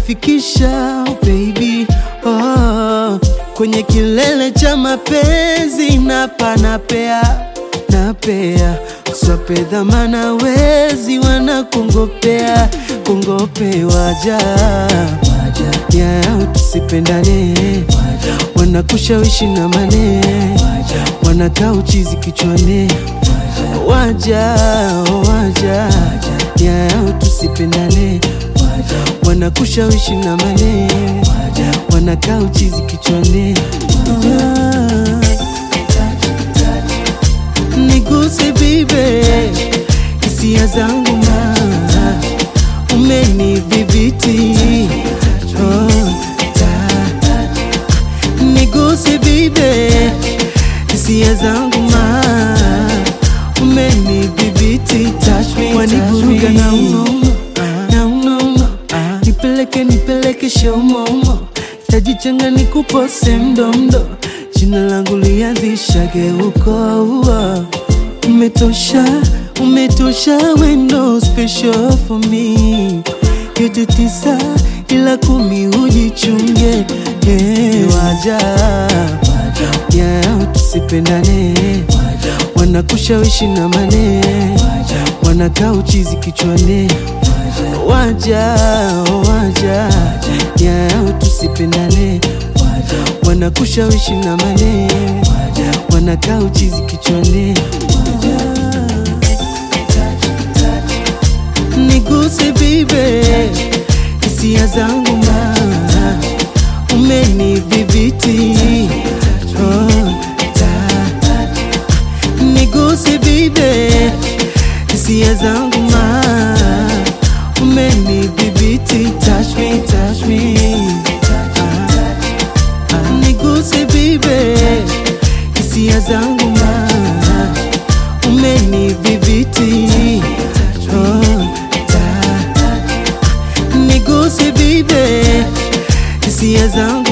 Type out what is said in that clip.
umenifikisha oh baby oh, kwenye kilele cha mapenzi napa napea napea swape dhamana wezi wanakungopea kungope waja yao tusipendane wanakushawishi na mane wanakaa uchizi kichwani waja waja yao tusipendane wanakushawishi na mane wanakaa uchizi kichwani niguse bibe hisia zangu ma umenidhibiti oh, ta- niguse bibe hisia zangu ma umenidhibiti wanivuruga na unono na unono nipeleke nipeleke shomombo tajichanga nikupose mdomdo jina langu lianzishage uko uo umetosha umetosha wendo special for me yote tisa ila kumi ujichunge yeah. waja yeah, tusipendane wanakushawishi na mane wanakaa uchizi kichwani waja waja yeah, tusipendane wanakushawishi na mane wanakaa uchizi kichwani niguse bibe hisia zangu ma umenidhibiti oh, ta- niguse bibe hisia zangu ma umenidhibiti touch me, touch me. Ah, niguse bibe hisia zangu ma umenidhibiti oh, ta- niguse bibe hisia zangu